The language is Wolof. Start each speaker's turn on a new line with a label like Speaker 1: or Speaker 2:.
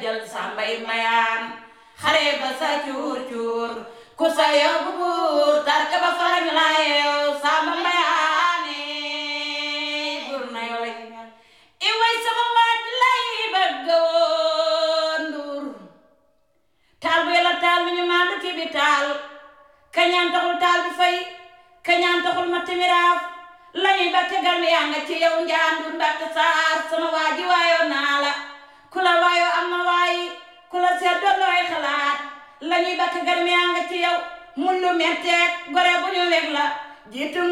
Speaker 1: jël sàmbay mayaan xare ba sa cuur cuur ku sa yóbbu buur tarka ba farañ la yeew sàmba mayaane buur na yoo lay i way sama waaj lay bëgg woon nduur taal bu yàlla taal mi ñu maandu ci bi taal kañaan taxul taal bi fay kañaan taxul ma timiraaf lañuy batte garmi yaa nga ci yow njaandur mbatte saar sama waaji waayoo naa la ku la waayoo am na waayi ku la seet doon looy xalaat lañuy batte garmi yaa nga ci yow mun lu metteeg gore bu ñu weg la jiitu